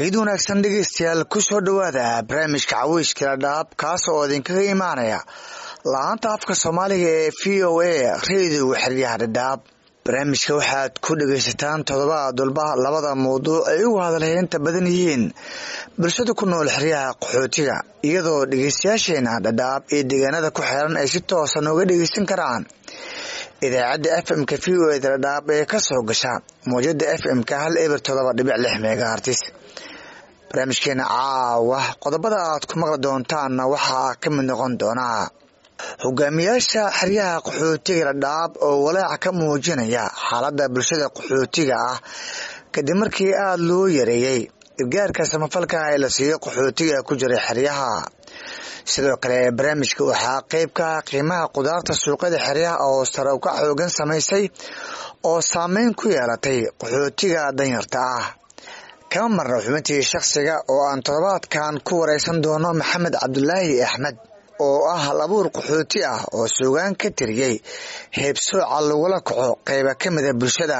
fiid wanaagsan dhegeystayaal ku soo dhowaada barnaamijka caweyskala dhaab kaas oo idinkaga imaanaya la-aanta afka soomaaliga ee v o a reediga xeryaha dhadhaab barnaamijka waxaad ku dhegaysataan todobaad walba labada mawduuc ay ugu hadalheynta badan yihiin bulshada ku nool xeryaha qaxootiga iyadoo dhegeystayaasheena dhadhaab iyo deegaanada ku xeeran ay si toosa nooga dhegeysan karaan idaacadda f m-ka v o eda dhadhaab ee kasoo gasha mawjada f m-ka hal eber todoba dhibic lix megahartis barnaamijkeena caawa qodobada aad ku maqli doontaanna waxaa ka mid noqon doonaa hogaamiyaasha xeryaha qaxootiga dhadhaab oo walaaca ka muujinaya xaaladda bulshada qaxootiga ah kadib markii aada loo yareeyey gargaarka samafalka ee la siiyo qaxootiga ku jiray xeryaha sidoo kale barnaamijka waxaa qeyb ka ah qiimaha qudaarta suuqyada xeryaha oo sare uka xoogan samaysay oo saameyn ku yeelatay qaxootiga danyarta ah kama marna xubintii shakhsiga oo aan toddobaadkan ku wareysan doono maxamed cabdulaahi axmed oo ah hal abuur qaxooti ah oo suugaan ka tiriyey heebsooca lagula kaco qeyba ka mida bulshada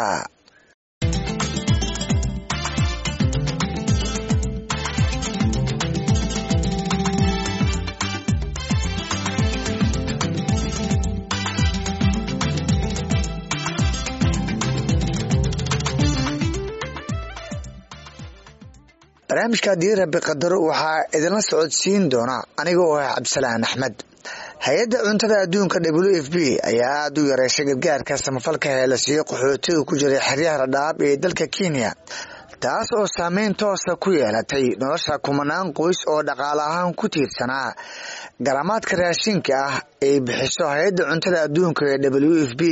barnaamijka haddii rabi qadaro waxaa idinla socodsiin doona aniga oo ah cabdisalaan axmed hay-adda cuntada adduunka w f b ayaa aada u yareyshay gargaarka samafalka ee la siiyo qaxootiga ku jiray xeryaha dhadhaab ee dalka kenya taas oo saameyn toosa ku yeelatay nolosha kumanaan qoys oo dhaqaale ahaan ku tiirsanaa garamaadka raashinka ah ay bixiso hay-adda cuntada adduunka ee w f b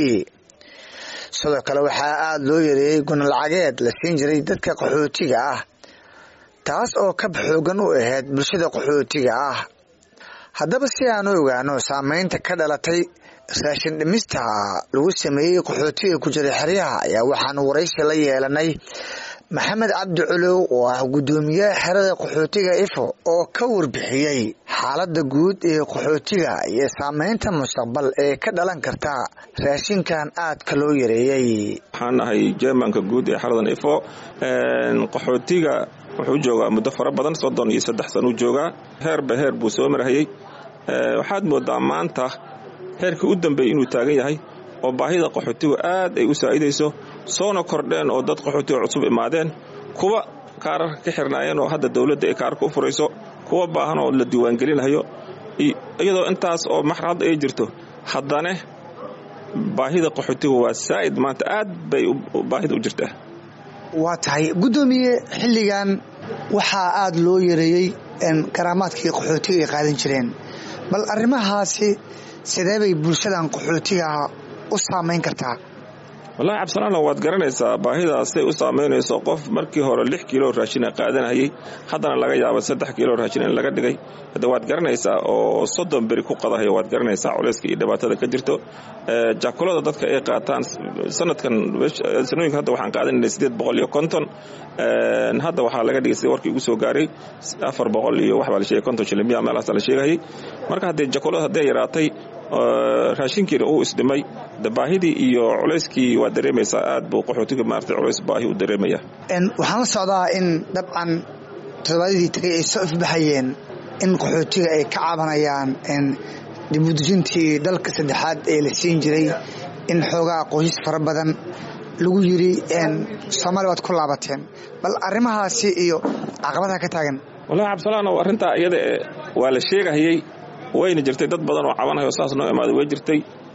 sidoo kale waxaa aada loo yareeyey gunalacageed la siin jiray dadka qaxootiga ah taas oo kab xoogan u ahayd bulshada qaxootiga ah haddaba si aan u ogaano saameynta ka dhalatay raashin dhimista lagu sameeyey qaxootiga ku jiray xeryaha ayaa waxaanu waraysi la yeelanay maxamed cabdi culow oo ah guddoomiyaha xerada qaxootiga ifo oo ka warbixiyey xaaladda guud ee qaxootiga iyo saameynta mustaqbal ee ka dhalan karta raashinkan aadka loo yareeyey waxaan ahay jermanka guud ee xeradan ifo qaxootiga wuxuu joogaa muddo fara badan soddon iyo saddex sanuu joogaa heerba heer buu soo marhayey waxaad moodaa maanta heerkii u dambeeyey inuu taagan yahay oo baahida qaxootigu aad ay u saa'idayso soona kordheen oo dad qaxootiga cusub imaadeen kuwa kaararka ka xirnaayeen oo hadda dowladda ay kaararka u furayso kuwa baahan oo la diiwaangelinayo iyadoo intaas oo marxalad ay jirto haddana baahida qaxootiga waa saa'id maanta aad bay baahida u jirtaa waa tahay guddoomiye xilligan waxaa aada loo yareeyey karaamaadkii qaxootiga ay qaadan jireen bal arrimahaasi sidee bay bulshadan qaxootiga u saamayn kartaa wallahi cabdisalaano waad garanaysaa baahidaasay u saamaynayso qof markii hore lix kiilo raashina qaadanayay haddana laga yaaba saddex kiilo raashin in laga dhigay hadda waad garanaysaa oo soddon beri ku qadahayo waad garanaysaa culayska iyo dhibaatada ka jirto jaakulada dadka ay qaataan sanadkan sanooyinka hadda waxaan qaadanayna sideed boqol iyo konton hadda waxaa laga dhigay sida warkii ugu soo gaaray afar boqol iyo waxbaa la sheegay konton shilin miya meelahaasa la sheegayay marka haddee jaakulada hadday yaraatay raashinkiina uu isdhimay baahidii iyo culayskii waa dareemaysaa aad buu qaxootiga maarata culays baahi u dareemaya waxaan la socdaa in dabcan toddobaadadii tagay ay soo ifbaxayeen in qaxootiga ay ka cabanayaan dibudejintii dalka saddexaad ee la siin jiray in xoogaa qoysas fara badan lagu yiri soomaaliya waad ku laabateen bal arrimahaasi iyo caqabadaha ka taagan wallahi cabdisalaanow arrintaa iyada waa la sheegahayey wayna jirtay dad badan oo cabanayo saas noo imaaday way jirtay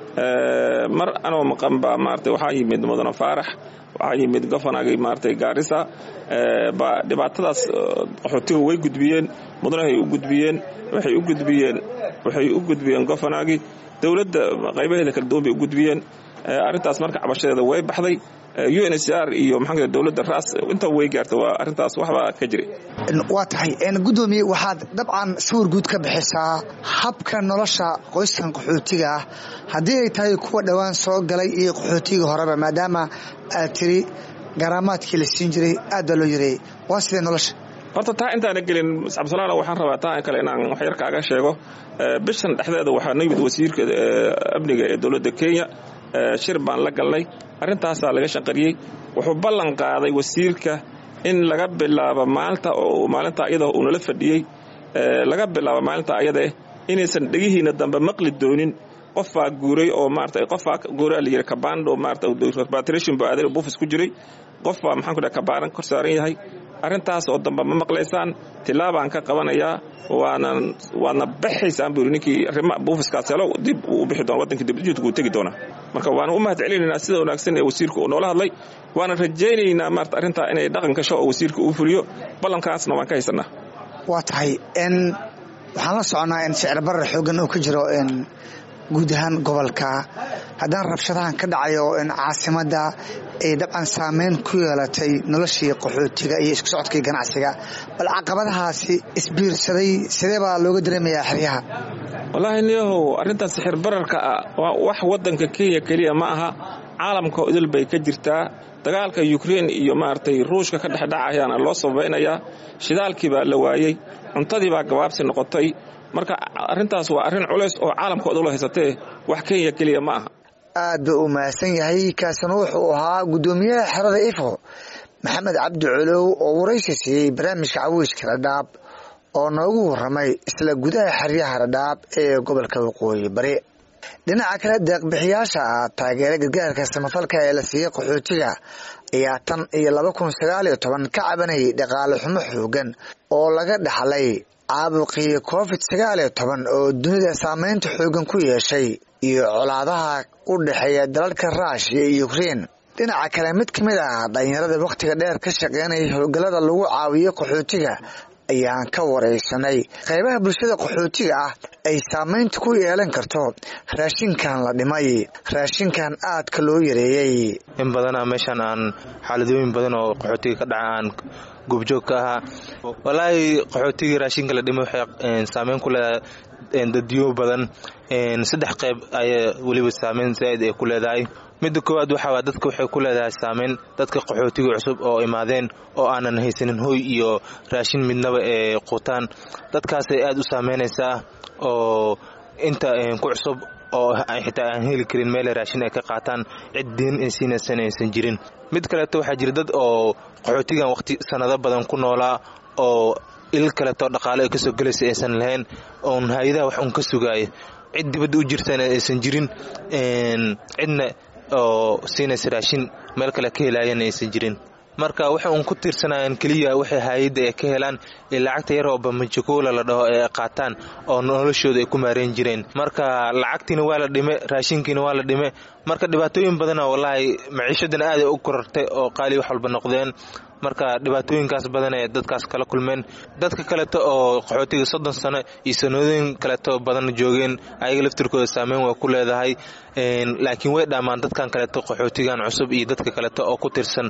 mar anoo maqan baa maarata waxaa yimid mudane faarax waxaa yimid gofanagii maaratay gaarisa baa dhibaatadaas qaxootiga way gudbiyeen mudanahay u gudbiyeen waxay u gudbiyeen waxay u gudbiyeen gofanagii dowladda qaybaheeda kala duwan bay u gudbiyeen arrintaas marka cabashadeeda way baxday u n h r iyo maxaa dowladda raas inta way gaarta waa arrintaas waxbaa ka jiray waa tahay guddoomiye waxaad dabcan sawir guud ka bixisaa habka nolosha qoyskan qaxootiga ah haddii ay tahay kuwa dhowaan soo galay iyo qaxootigii horeba maadaama aad tiri garaamaadkii la siin jiray aad baa loo yareeyey waa sidee nolosha horta taa intaana gelin cabdisalaano waxaan rabaa taa kale inaan waxyar kaaga sheego bishan dhexdeeda waxaa noo yimid wasiirka amniga ee dowladda kenya shir baan la galnay arrintaasaa laga shanqariyey wuxuu ballan qaaday wasiirka in laga bilaabo maalinta oo maalinta iyada uu nala fadhiyey laga bilaabo maalinta ayadaeh inaysan dhegihiina dambe maqli doonin qofbaa guuray oo maarata qofbaa guuray la yidhi kabando maarata repatriation baa aaday buufis ku jiray qofbaa maxaan ku dhahay kabaaran kor saaran yahay arrintaas oo dambe ma maqlaysaan tilaabaan ka qabanayaa waanan waadna baxaysaan buu yidhi ninkii arrima buufiskaas helo dib uu u bixi doona waddankii dibjuudka uu tegi doonaa marka waana u mahad celinaynaa sida wanaagsan ee wasiirka uu noola hadlay waana rajaynaynaa maarata arrintaa inay dhaqan gasho oo wasiirka uu fuliyo ballankaasna waan ka haysanaa waa tahay n waxaan la soconaa in sicir barar xoogan uu ka jiro guud ahaan gobolka haddana rabshadahan ka dhacayo in caasimadda ay dabcan saameyn ku yeelatay noloshii qaxootiga iyo isku socodkii ganacsiga bal caqabadahaasi isbiirsaday sidee baa looga dareemayaa xeryaha wallaahi niyahow arrintan sixir bararka ah waa wax waddanka kenya keliya ma aha caalamka idil bay ka jirtaa dagaalka yukrein iyo maaragtay ruushka ka dhexdhacayaana loo sabaynayaa shidaalkii baa la waayey cuntadii baa gabaabsi noqotay marka arrintaas waa arrin culays oo caalamka odula haysatee wax kenya keliya ma aha aad buu u mahadsan yahay kaasina wuxuu ahaa guddoomiyaha xerada ifo maxamed cabdi colow oo waraysi siiyey barnaamijka cawiiska dhadhaab oo noogu warramay isla gudaha xeryaha dhadhaab ee gobolka waqooyi bari dhinaca kale deeqbixiyaasha ah taageera gargaarka samafalka ee la siiyey qaxootiga ayaa tan iyo laba kun sagaal iyo toban ka cabanayay dhaqaale xumo xoogan oo laga dhaxlay caabuqii covid sagaal iyo toban oo dunida saameynta xoogan ku yeeshay iyo colaadaha u dhexeeya dalalka ruushiya iyo ukrein dhinaca kale mid ka mid ah dhalinyarada wakhtiga dheer ka shaqeynaya howlgallada lagu caawiyo qaxootiga ayaan ka waraysanay qaybaha bulshada qaxootiga ah ay saameynta ku yeelan karto raashinkan la dhimay raashinkan aadka loo yareeyey in badana meeshaan aan xaaladooyin badan oo qaxootiga ka dhaca aan goobjoog ka ahaa walaahi qaxootigii raashinka la dhimay waxay saameyn ku leedahay dadyo badan saddex qayb ayaa weliba saameyn zaaid ay ku leedahay midda koowaad waxaa dadka waxay ku leedahay saameyn dadka qaxootiga cusub oo imaadeen oo aanan haysanin hoy iyo raashin midnaba ee quutaan dadkaasay aad u saameynaysaa oo inta ku cusub oo xitaa aan heli karin meele raashin ay ka qaataan cid diin ay siinaysan aysan jirin mid kaleeto waxaa jira dad oo qaxootigan waqti sanado badan ku noolaa oo il kaleeto dhaqaale ay kasoo gelaysa aysan lahayn oon hay-adaha wax uun ka sugaaya cid dibadda u jirtana aysan jirin cidna oo siinaysa raashin meel kale ka helaayana aysan jirin marka waxay uun ku tiirsanayaan keliya waxay hay-adda ay ka helaan ee lacagta yar oo bamajikoola la dhaho ee ay qaataan oo noloshooda ay ku maareen jireen marka lacagtiina waa la dhime raashinkiina waa la dhime marka dhibaatooyin badana wallaahi maciishadana aaday u korartay oo qaali wax walba noqdeen marka dhibaatooyinkaas badan ee dadkaas kala kulmeen dadka kaleeto oo qaxootiga soddon sano iyo sanadooyin kaleeto badan joogeen ayaga laftirkooda saameyn way ku leedahay laakiin way dhaamaan dadkan kaleeto qaxootigan cusub iyo dadka kaleeto oo ku tirsan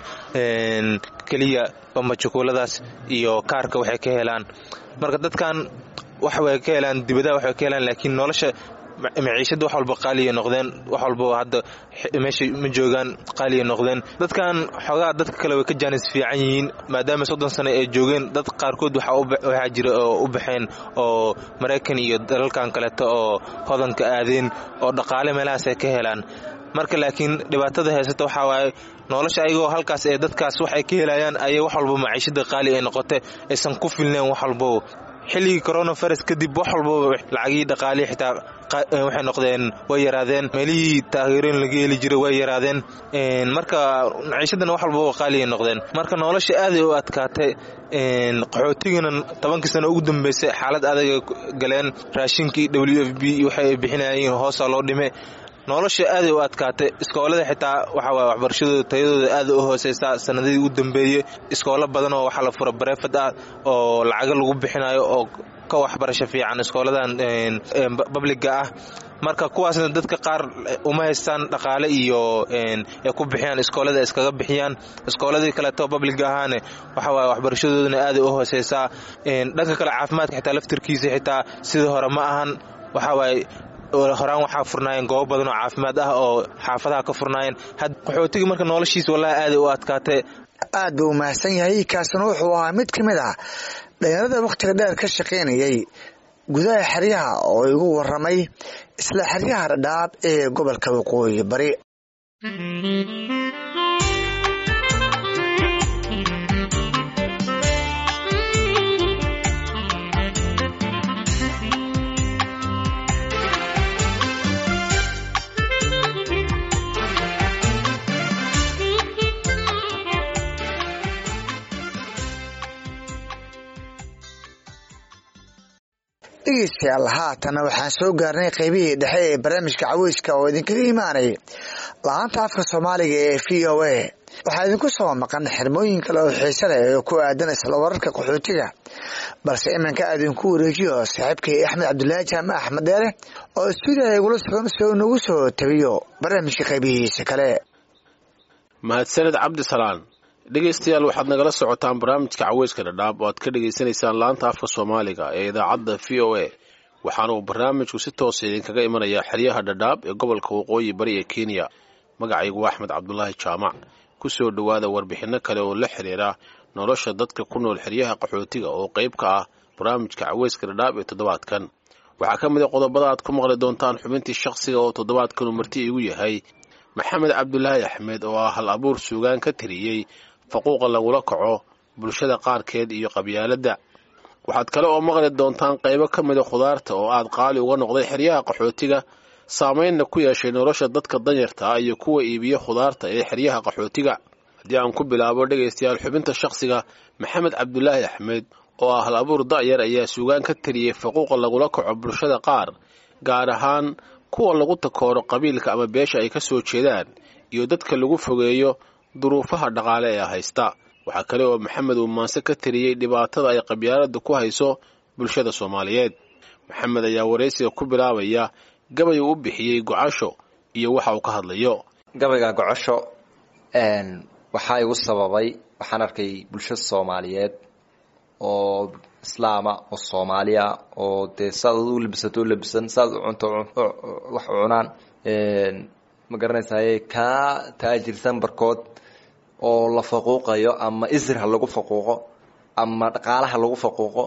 keliya bambajukuuladaas iyo kaarka waxay ka helaan marka dadkan wax way ka helaan dibadaha waxay ka helaan laakiin nolosha maciishada wax walba qaaliya noqdeen wax walba hadda meesha ma joogaan qaaliya noqdeen dadkan xoogaa dadka kale way ka jaanis fiican yihiin maadaama soddon sano ay joogeen dad qaarkood waxaa jira oo u baxeen oo maraykan iyo dalalkan kaleeto oo hodanka aadeen oo dhaqaale meelahaas ay ka helaan marka laakiin dhibaatada haysata waxaa waaye nolosha ayagoo halkaas ee dadkaas waxay ka helayaan ayay wax walba maciishada qaali ay noqotay aysan ku filneen wax walbaba xilligii coronavirus kadib wax walbaba lacagii dhaqaalii xitaa waxay noqdeen way yaraadeen meelihii taageeroon laga heli jiray way yaraadeen marka maciishadana wax walbaba qaaliay noqdeen marka nolosha aaday u adkaatay qaxootigana tobankii sano ugu dambeysay xaalad adaga galeen raashinkii w f b waxay bixinayeen hoosaa loo dhime nolosha aaday u adkaatay iskoolada xitaa waxawaay waxbarashadooda tayadooda aada u hooseysaa sanadadii u dambeeyey iskoolo badan oo waxaa la fura bareefad ah oo lacago lagu bixinayo oo ka waxbarasho fiican iskooladan babliga ah marka kuwaasna dadka qaar uma haystaan dhaqaale iyo ay ku bixiyaan iskoolada iskaga bixiyaan iskooladii kaleeto babliga ahaane waxawaay waxbarashadoodana aaday u hooseysaa dhanka kale caafimaadka xitaa laftirkiisa xitaa sidii hore ma ahan waxawaaye horaan waxaa furnaayeen goobo badan oo caafimaad ah oo xaafadaha ka furnaayeen qaxootiga marka noloshiisa wallahi aaday u adkaatay aad buu umahadsan yahay kaasina wuxuu ahaa mid ka mid ah dhalinyarada wakhtiga dheer ka shaqaynayay gudaha xeryaha oo igu waramay isla xeryaha dhadhaab ee gobolka waqooyi bari dhegeystayaal haatana waxaan soo gaarnay qeybihii dhexe ee barnaamijka caweyska oo idinkaga imaanayay la-aanta afka soomaaliga ee v o a waxaa idinku soo maqan xirmooyin kale oo xiise leh oo ku aadan isla wararka qaxootiga balse iminka idinku wareejiyo saaxiibkay axmed cabdulaahi jaamac axmed dheere oo stuudiyaha igula sugan si uu nagu soo tabiyo barnaamijka qeybihiisa kale mahadsaned cabdisalaan dhegaystayaal waxaad nagala socotaan barnaamijka caweyska dhadhaab oo aad ka dhagaysanaysaan laanta afka soomaaliga ee idaacadda v o a waxaana uu barnaamijku si toosa idinkaga imanayaa xeryaha dhadhaab ee gobolka waqooyi bari ee kenya magacaygu waa axmed cabdulaahi jaamac ku soo dhowaada warbixinno kale oo la xiriira nolosha dadka ku nool xeryaha qaxootiga oo qayb ka ah barnaamijka caweyska dhadhaab ee toddobaadkan waxaa ka mid a qodobada aad ku maqli doontaan xubintii shakhsiga oo toddobaadkanu marti igu yahay maxamed cabdulaahi axmed oo ah hal abuur suugaan ka tiriyey faquuqa lagula kaco bulshada qaarkeed iyo qabyaaladda waxaad kale oo maqli doontaan qaybo ka mida khudaarta oo aad qaali uga noqday xeryaha qaxootiga saamaynna ku yeeshay nolosha dadka danyarta ah iyo kuwa iibiya khudaarta ee xeryaha qaxootiga haddii aan ku bilaabo dhegaystayaal xubinta shakhsiga maxamed cabdulaahi axmed oo ah hal abuur da'yar ayaa suugaan ka tiriyey faquuqa lagula kaco bulshada qaar gaar ahaan kuwa lagu takooro qabiilka ama beesha ay ka soo jeedaan iyo dadka lagu fogeeyo duruufaha dhaqaale ee haysta waxaa kale oo maxamed uu maanse ka tiriyey dhibaatada ay qabyaaladda ku hayso bulshada soomaaliyeed maxamed ayaa waraysiga ku bilaabaya gabay uu u bixiyey gocasho iyo waxa uu ka hadlayo gabayga gocosho waxaa igu sababay waxaan arkay bulshada soomaaliyeed oo islaama oo soomaaliya oo dee saad u labisato u labisan saad u cunto wax u cunaan ma garanaysaye kaa taajirsan barkood oo la faquuqayo ama isr ha lagu faquuqo ama dhaqaalaha lagu faquuqo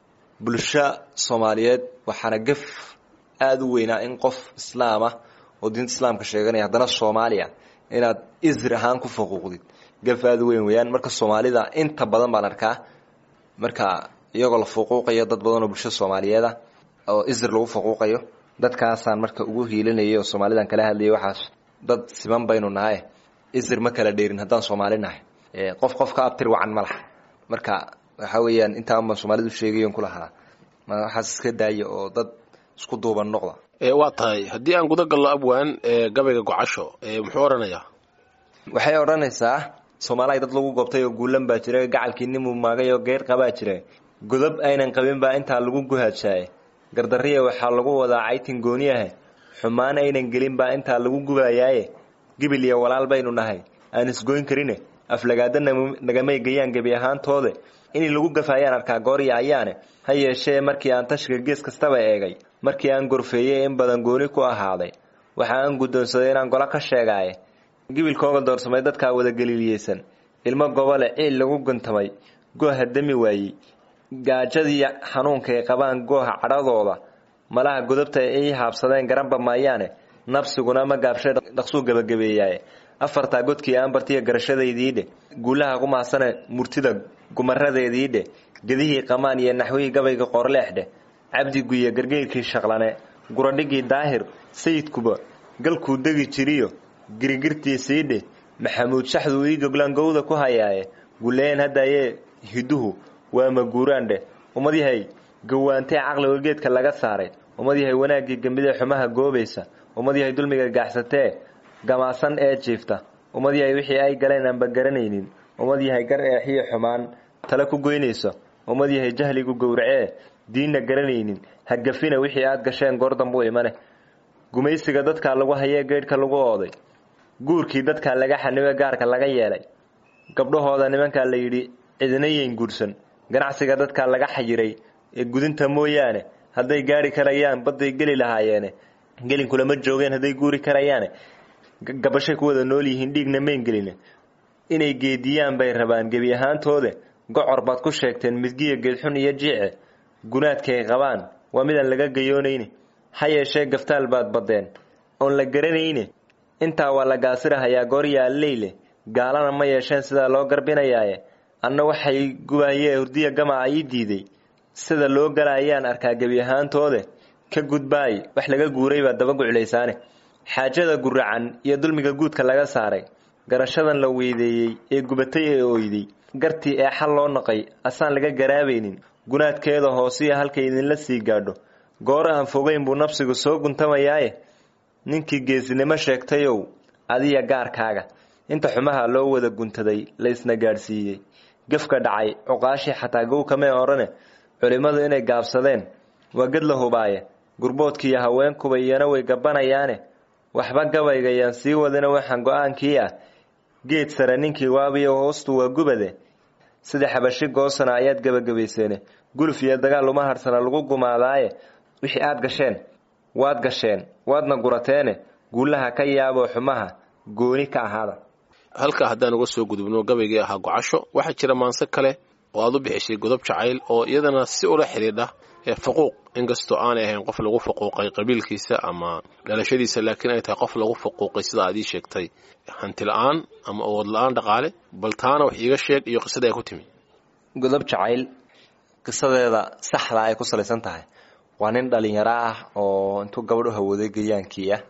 bulsho soomaaliyeed waxaana gaf aada u weynaa in qof islaam ah oo diinta islaamka sheeganaya haddana soomaaliya inaad isr ahaan ku faquuqdid gaf aada u weyn weeyaan marka soomaalida inta badan baan arkaa marka iyagoo la faquuqayo dad badan oo bulshada soomaaliyeed ah oo isr lagu faquuqayo dadkaasaan marka ugu hiilinayay oo soomaalidan kala hadlayay waxaas dad siman baynu nahay isr ma kala dheerin haddaan soomaali nahay qof qof ka abtir wacan ma laha marka waxa weeyaan intaan baan soomaalidu sheegayon ku lahaa waxaas iska daaya oo dad isku duuban noqda waa tahay haddii aan guda gallo abwaan gabayga gocasho muxuu odhanayaa waxay odhanaysaa soomaaliya dad lagu goobtay oo guulan baa jira gacalkii nimuu maagay oo geer qabaa jira godob aynan qabin baa intaa lagu guhaadshaye gardariya waxaa lagu wadaa caytin gooniyahe xumaan aynan gelin baa intaa lagu gubayaaye gibil iyo walaal baynu nahay aan isgoyn karine aflagaada nagamay gayaan gebi ahaantoode inay lagu gafaayaan arkaa goorya ayaane ha yeeshee markii aan tashiga gees kastaba eegay markii aan gorfeeyey in badan gooni ku ahaaday waxa aan guddoonsaday inaan golo ka sheegaaye gibilkooga doorsamay dadkaa wada galiiliyeysan ilmo gobole ciil lagu guntamay gooha dami waayey gaajadii xanuunka ay qabaan gooha cadhadooda malaha godobta ay haabsadeen garanba maayaane nabsiguna ma gaabshay dhaqsuu gebagabeeyaaye afartaa godkii aan bartiya garashadaydiidhe guulaha ku mahadsane murtida gumaradeediidhe gedihii qamaan iyo naxwihii gabayga qoorleexdhe cabdi guye gargeyrkii shaqlane guradhigii daahir sayidkuba galkuu degi jiriyo girigirtiisiidhe maxamuud shaxduu ii goglaan gowda ku hayaaye guleeyeen haddayee hiduhu waa maguuraandhe ummad yahay gawaantee caqliga geedka laga saaray ummad yahay wanaaggii gembidee xumaha goobaysa ummad yahay dulmiga gaaxsatee gamaasan ee jiifta ummad yahay wixii ay galeen aanba garanaynin ummad yahay gar eexiyo xumaan tale ku goynayso ummad yahay jahligu gowracee diinna garanaynin hagafina wixii aad gasheen goordambuu imane gumaysiga dadkaa lagu hayee geydhka lagu ooday guurkii dadkaa laga xanibe gaarka laga yeelay gabdhahooda nimankaa la yidhi cidina yeyn guursan ganacsiga dadkaa laga xayiray ee gudinta mooyaane hadday gaari karayaan badday geli lahaayeene gelinkulama joogeen hadday guuri karayaane gabashay ku wada nool yihiin dhiigna mayn geline inay geediyaan bay rabaan gebi ahaantoode gocor baad ku sheegteen midgiya geedxun iyo jiice gunaadkaay qabaan waa midaan laga gayoonayne ha yeeshee gaftaal baad baddeen oon la garanayne intaa waa la gaasirahayaa gooryaaleyle gaalana ma yeesheen sidaa loo garbinayaaye anna waxay gubayee hurdiya gamaca ii diiday sida loo galayaan arkaa gebi ahaantoode ka gudbaay wax laga guuray baa daba guclaysaane xaajada guracan iyo dulmiga guudka laga saaray garashadan la weydeeyey ee gubatay ee ooyday gartii ee xal loo naqay asaan laga garaabaynin gunaadkeeda hoosiya halkay idinla sii gaadho goor aan fogeyn buu nafsigu soo guntamayaaye ninkii geesinimo sheegtayow adiya gaarkaaga inta xumaha loo wada guntaday laysna gaadhsiiyey gefka dhacay cuqaashii xataa gow kamee odhane culimmadu inay gaabsadeen waa ged la hubaaye gurboodkiiyo haweenkuba iyana way gabbanayaane waxba gabaygayaan sii wadina waxaan go-aankii ah geed sare ninkii waabiyo hoostu waa gubade sida xabashi goosana ayaad gebagabayseene guluf iyo dagaal uma harsana lagu gumaadaaye wixii aad gasheen waad gasheen waadna gurateene guulaha ka yaaboo xumaha gooni ka ahaada halkaa haddaan uga soo gudubno gabaygii ahaa gocasho waxaa jira maanse kale oo aad u bixishay godob jacayl oo iyadana si ula xidhiidha ee faquuq inkastoo aanay ahayn qof lagu faquuqay qabiilkiisa ama dhalashadiisa laakiin ay tahay qof lagu faquuqay sida aad ii sheegtay hanti la-aan ama awood la-aan dhaqaale bal taana wax iiga sheeg iyo qisada ay ku timi godob jacayl qisadeeda saxda ay ku salaysan tahay waa nin dhalinyaro ah oo intuu gabadh u hawooday gayaankii ah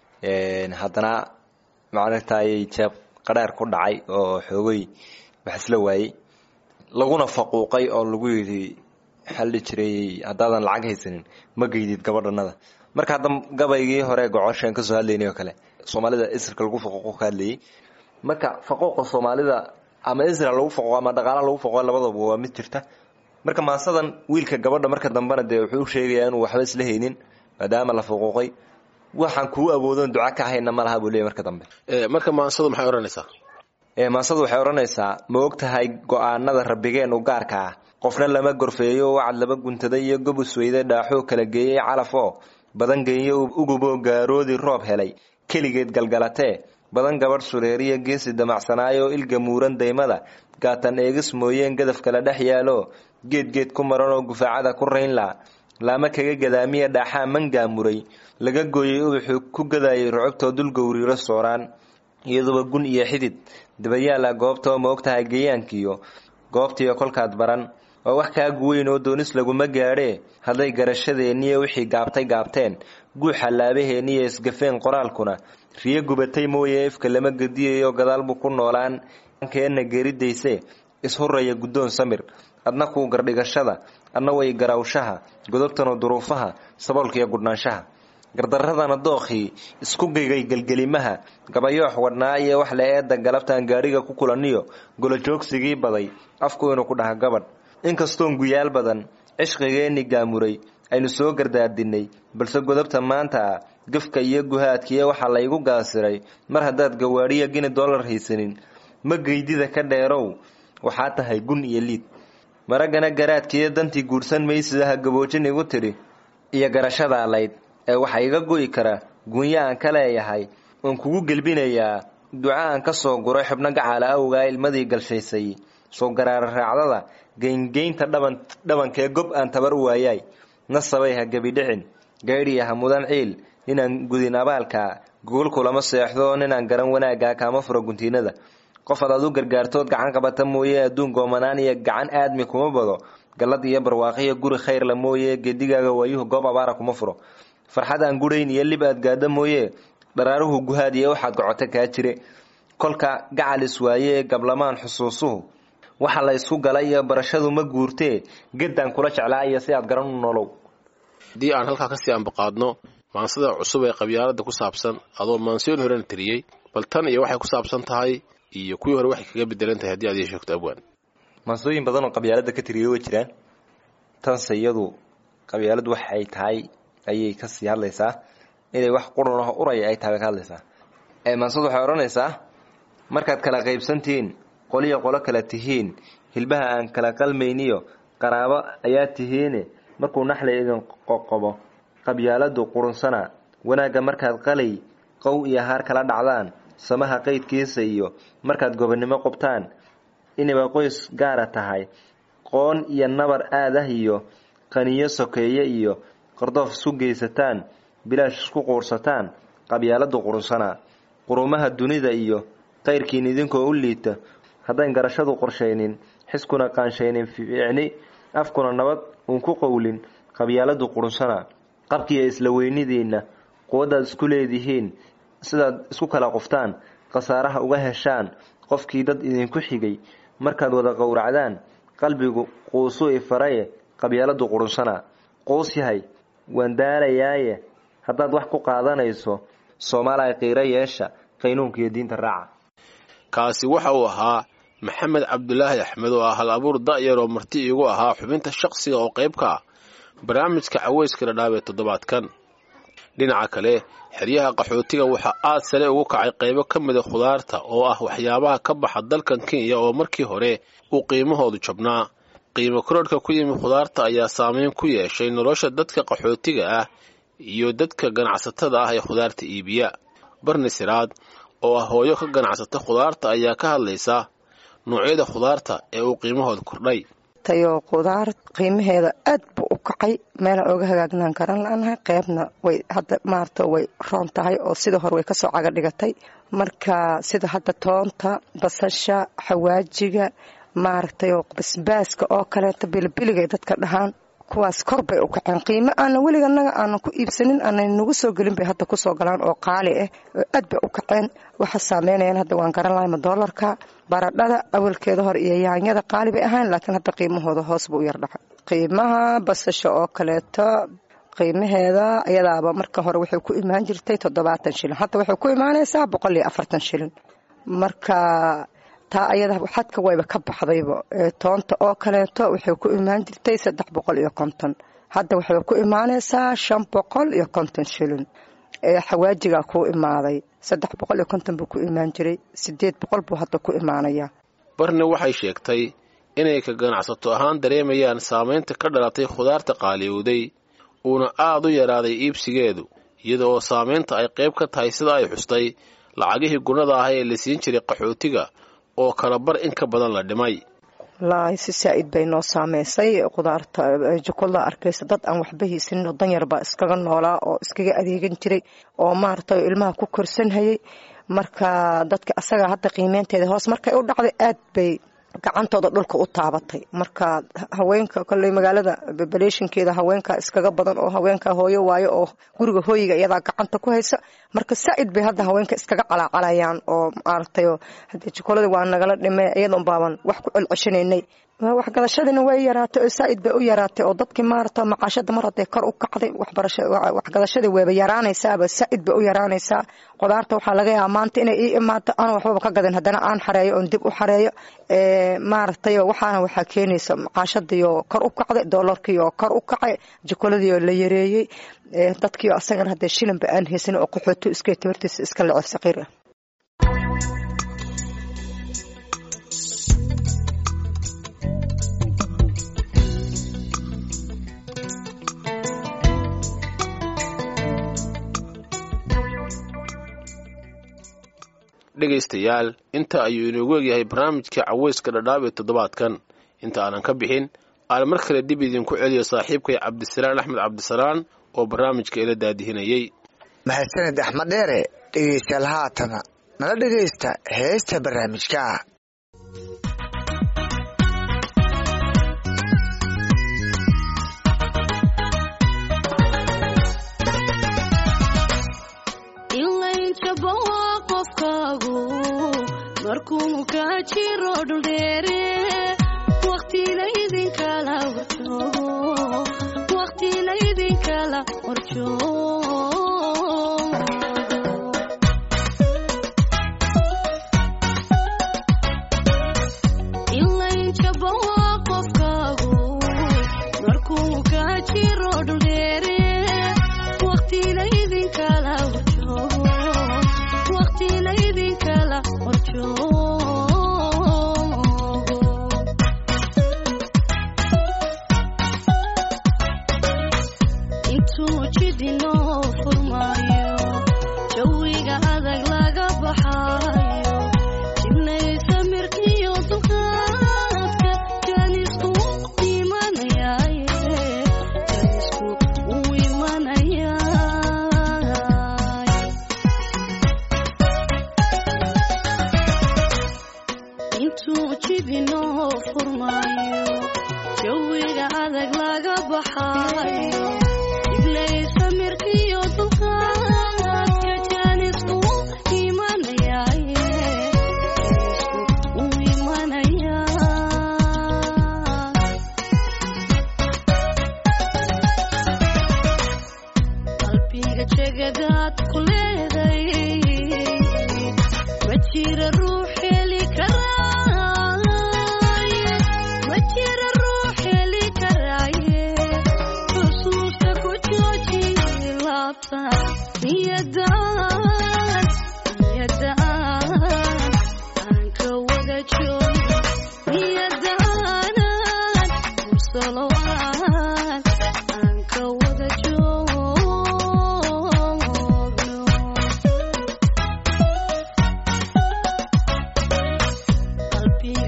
haddana macnatayay jeeb qadheer ku dhacay oo xoogay wax isla waayey laguna faquuqay oo lagu yidhi xalli jiray haddaadan lacag haysanin ma geydid gabadhanada marka hadda gabaygii hore gocoshaan kasoo hadlaynay oo kale soomaalida isrka lagu faquuqo ka hadlayay marka faquuqa soomaalida ama isra lagu faquuqo ama dhaqaala lagu faquuqo labadaba waa mid jirta marka maasadan wiilka gabadha marka dambena dee wuxuu sheegayaa inuu waxba isla haynin maadaama la faquuqay waxaan kuu awoodon duca ka hayna ma laha buu leeyay marka dambe marka maansadu maxay odhanaysaa maansadu waxay odhanaysaa ma og tahay go-aanada rabbigeen u gaarka ah qofna lama gorfeeyo wacad laba guntaday iyo gobus weyde dhaaxoo kala geeyey calaf oo badan geeyo uguboo gaaroodii roob helay keligeed galgalatee badan gabadh sureeriya geesi damacsanaayo ilga muuran daymada gaatan eegis mooyeen gadaf kala dhex yaalo geedgeed ku maran oo gufaacada ku raynla laama kaga gadaamiya dhaaxaa mangaamuray laga gooyey ubaxuu ku gadayay rucubtoo dul gowriiro sooraan iyaduba gun iyo xidid dabayaala goobtoo ma og tahay geeyaankiyo goobtiiyo kolkaad baran waa wax kaa guweyn oo doonis laguma gaadhee hadday garashadeenniyo wixii gaabtay gaabteen guuxa laabaheenniyo isgafeen qoraalkuna riyo gubatay mooye ifka lama gediyayo gadaal buu ku noolaan keenna geeridayse ishuraya guddoon samir adna kuu gardhigashada adna way garawshaha godobtana duruufaha saboolkiiyo gudhnaanshaha gardaradana dookhii isku geygay gelgelimaha gabayoox wadhnaa iyo wax la eedda galabtaan gaadhiga ku kulaniyo golojoogsigii baday afku inuu ku dhaha gabadh inkastoon guyaal badan cishqigeenni gaamuray aynu soo gardaardinnay balse godobta maanta ah gafka iyo guhaadkiiyo waxaa laygu gaasiray mar haddaad gawaadhiya gini dollar haysanin ma geydida ka dheerow waxaa tahay gun iyo liid maraggana garaadkiiyo dantii guursan maysidaha gaboojin igu tidhi iyo garashada layd ee waxaa iga go'i kara gunya aan ka leeyahay oon kugu gelbinayaa duca aan ka soo guray xubno gacaala awgaa ilmadii galshaysay soo garaara raacdada geyngeynta dhaban dhabankee gob aan tabar u waayaay nasabay ha gebidhicin gaydhiya ha mudan ciil ninaan gudin abaalka gogolkulama seexdo ninaan garan wanaaggaa kaama furo guntiinada qof ad adu gargaartood gacan qabata mooye adduun goomanaan iyo gacan aadmi kuma bado gallad iyo barwaaqiyo guri khayrla mooye geedigaaga waayuhu goob abaara kuma furo farxad aan gudhayn iyo lib aad gaadho mooye dharaaruhu guhaad iyo waxaad gocoto kaa jire kolka gacalis waaye gablamaan xusuusuhu waxa la ysku gala iyo barashadu ma guurtee geddaan kula jeclaa iyo si aad garan u nolow haddii aan halkaa kasii ambaqaadno maansada cusub ee qabyaalada ku saabsan adoo maansiyoon horena tiriyey bal tan iyo waxay ku saabsan tahay iyo kuwii hore waxay kaga bedelan tahay haddii aad ii sheegto abwaan maansooyin badan oo qabyaalada ka tiriyay way jiraan tanse iyadu qabyaaladu waxay tahay ayay kasii hadlaysaa inay wax qurun ah uraya ay tahay bay ka hadlaysaa maansadu waxay odhanaysaa markaad kala qaybsantihiin qoliyo qolo kala tihiin hilbaha aan kala qalmayniyo qaraabo ayaa tihiine markuu naxla idin qoqobo qabyaaladu qurunsana wanaagga markaad qalay qow iyo haar kala dhacdaan samaha qaydkiisa iyo markaad gobonnimo qubtaan inayba qoys gaara tahay qoon iyo nabar aadah iyo qaniyo sokeeye iyo qardoof isku geysataan bilaash isku quursataan qabyaaladu qurunsana qurumaha dunida iyo qayrkiin idinkoo u liita haddayn garashadu qorshaynin xiskuna qaanshaynin fiicni afkuna nabad uun ku qowlin qabyaaladu qurunsana qabkiiyo isla weynidiinna quwaddaad isku leedihiin sidaad isku kala qoftaan khasaaraha uga heshaan qofkii dad idinku xigay markaad wada qowracdaan qalbigu quusuu ifaraye qabyaaladu qurunsana quus yahay waan daalayaaye haddaad wax ku qaadanayso soomaaliya qiiro yeesha qaynuunka iyo diinta raaca kaasi waxa uu ahaa maxamed cabdulaahi axmed oo ah hal abuur da'yar oo marti iigu ahaa xubinta shaqsiga oo qayb ka ah barnaamijka caweyska dhadhaab ee toddobaadkan dhinaca kale xeryaha qaxootiga waxaa aad sare ugu kacay qaybo ka mida khudaarta oo ah waxyaabaha ka baxa dalkan kenya oo markii hore uu qiimahoodu jabnaa qiimo korodhka ku yimi khudaarta ayaa saameyn ku yeeshay nolosha dadka qaxootiga ah iyo dadka ganacsatada ah ee khudaarta iibiya barni siraad oo ah hooyo ka ganacsata khudaarta ayaa ka hadlaysa noocyada khudaarta ee uu qiimahooda kordhay tayo khudaar qiimaheeda aad buu u kacay meelaan oga hagaagnaan karan la-nahay qeybna way hadda maarata way roon tahay oo sida hore way kasoo caga dhigatay marka sida hadda toonta basasha xawaajiga maaragtay basbaaska oo kaleeta bilibiligay dadka dhahaan kuwaas kor bay u kaceen qiimo aana weliga naga aanan ku iibsanin aanan nagu soo gelin bay hadda kusoo galaan oo qaali ah aad bay u kaceen waxa saameynayaan hadda waan garan lahayma doolarka baradhada awalkeeda hore iyo yaanyada qaali bay ahayn laakiin hadda qiimahooda hoos buu u yar dhacay qiimaha basasha oo kaleeto qiimaheeda iyadaaba marka hore waxay ku imaan jirtay toddobaatan shilin hadda waxay ku imaanaysaa boqol iyo afartan shilin marka taa ayada xadka wayba ka baxdayba toonta oo kaleeto waxay ku imaan jirtay saddex boqol iyo konton hadda waxay ku imaanaysaa shan boqol iyo konton shilin xawaajigaa kuu imaaday saddex boqol iyo konton buu ku imaan jiray sideed boqol buu hadda ku imaanayaa barni waxay sheegtay inay ka ganacsato ahaan dareemayaan saamaynta ka dhalatay khudaarta qaaliyowday uuna aad u yaraaday iibsigeedu iyada oo saamaynta ay qayb ka tahay sida ay xustay lacagihii gunada ah ee la siin jiray qaxootiga oo kala bar in ka badan la dhimay wallaahi si saa-id bay noo saameysay khudaarta jukulla arkaysa dad aan waxba haysanin oo danyar baa iskaga noolaa oo iskaga adeegan jiray oo maaragtay ilmaha ku korsanhayay marka dadka asaga hadda qiimeynteeda hoos markay u dhacday aad bay gacantooda dhulka u taabatay marka haweenka kolley magaalada bebaleeshinkeeda haweenkaa iskaga badan oo haweenkaa hooyo waayo oo guriga hooyiga iyadaa gacanta ku haysa marka saa-id bay hadda haweenka iskaga calaacalayaan oo maaragtay hadee jukolada waa nagala dhime iyadoon baaban wax ku celceshanaynay waxgadashadiina way yaraatay oo saa-id bay u yaraatay oo dadkii maarata macaashada mar hadee kor u kacday waxgadashadii wayba yaraanaysaaba saa-id bay u yaraanaysaa qudaarta waxaa laga yaaba maanta inay ii imaato aan waxbaba ka gadan haddana aan xareeyo oon dib u xareeyo maaragtay waxaana waxaa keenaysa macaashadiioo kor u kacday doolarkiioo kor u kacay jukoladiioo la yareeyey dadkiio asagana hadee shilinba aan haysan oo qaxooto iska tabartiisa iska lecef saqiir ah dhegaystayaal inta ayuu inoogu egyahay barnaamijka caweyska dhadhaab ee toddobaadkan inta aanan ka bixin aan mar kale dib idinku celiyo saaxiibkay cabdisalaan axmed cabdisalaan oo barnaamijka ila daadihinayey mahadsaned axmed dheere dhegaystayaal haatana nala dhegaysta heesta barnaamijka markuu ka jiro dhuldheere waqtilaydinala horjoogo qofkaagu markuu ka jiro dhuldheere waqtilaydinkala horjoogo waqtilaydinkala horjoogo intuu jidinoo furmaayo jawiga adag laga baxaayo jibnay samirkiyo dulqaadka jaanisku imanayaaye jaanisku uu imanayaay intuu jidinoo furmaayo jawiga adag laga baxaayo iblay samirkiyo dulqaadka jaanisku imanayaaye jaanisku uu imanayaa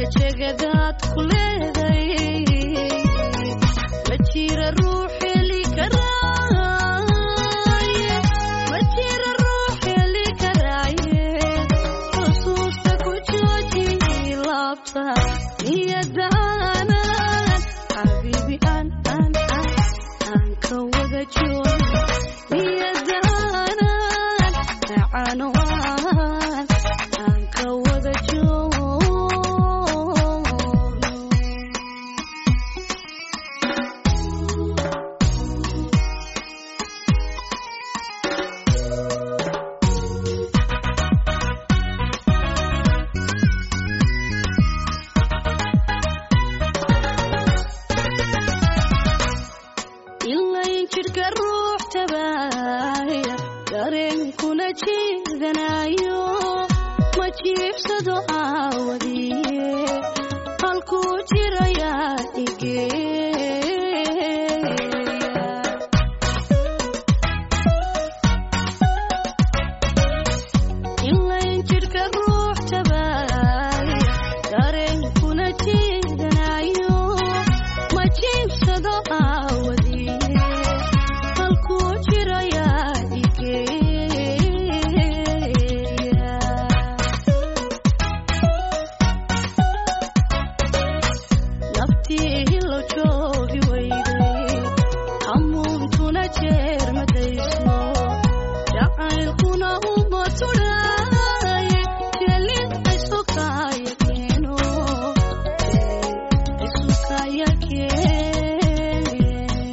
jegadaad ku leeday ma jira ruux heli karaaye ma jira ruux heli karaaye xusuusta ku jooji laabta niyadaanan xabiibi aan aan aan aan ka wada joogo niyadaanan macano aan aan ka wada joogo ilayn jidhka ruux tabaaya dareenkuna jiidanayo ma jiibsado aawadiye halkuu jirayaa igeeya ilayn jidhka ruux tabaaya dareenkuna jiidanayo ma jiibsado aawadiye halkuu jirayaa igeeya naftii hilo joogi weyday hamuuntuna jeer madayso jacaylkuna uma tudhaaye jelin isukaya keeno isukaya keeno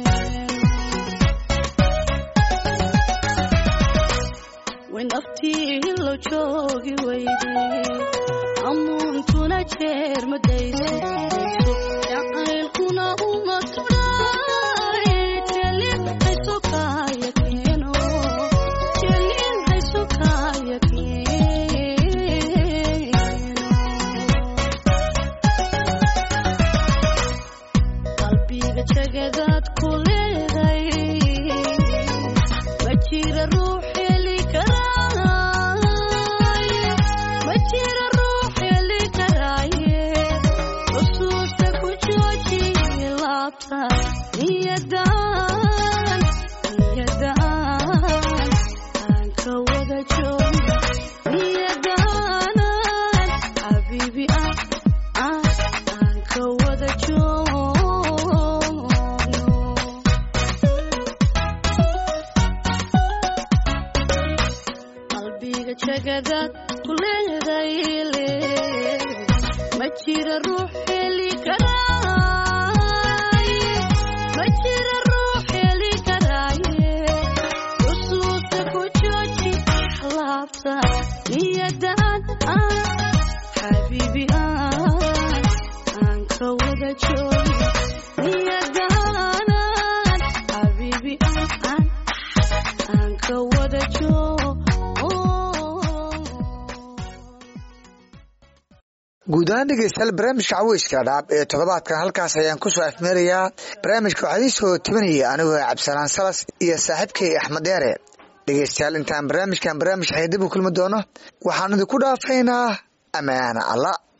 way naftii hilo joogi weyday amuuntuna jeer madayso jacaylkuna uma tudhaaye jelin isukaya keeno jelin isukaya keeno qalbiga jegadaad ku leeday ma jira ruux heli karaaye ma jira ruux heli karaaye xusuusta ku jooji laabta niyadaan niyadaan aan ka wada joogo niyadaanan xabiibi ah ah aan ka wada joogo qalbiga jegadaad ku leeday ma jira ruux heli karaaye ma jira ruux heli karaaye xusuusta ku jooji laabta niyadaan ah xabiibi ah aan ka wada joogo niyadaanan xabiibi ah aan aan ka wada joogo guud ahaan dhegeystayaal barnaamijka caweyska dhaab ee toddobaadkan halkaas ayaan kusoo afmeerayaa barnaamijka waxaa idiin soo tebinaya anigoo cabdisalaan salas iyo saaxiibkay axmed deere dhegeystayaal intaan barnaamijkan barnaamij xeedib u kulmi doono waxaan idinku dhaafaynaa ammaana allah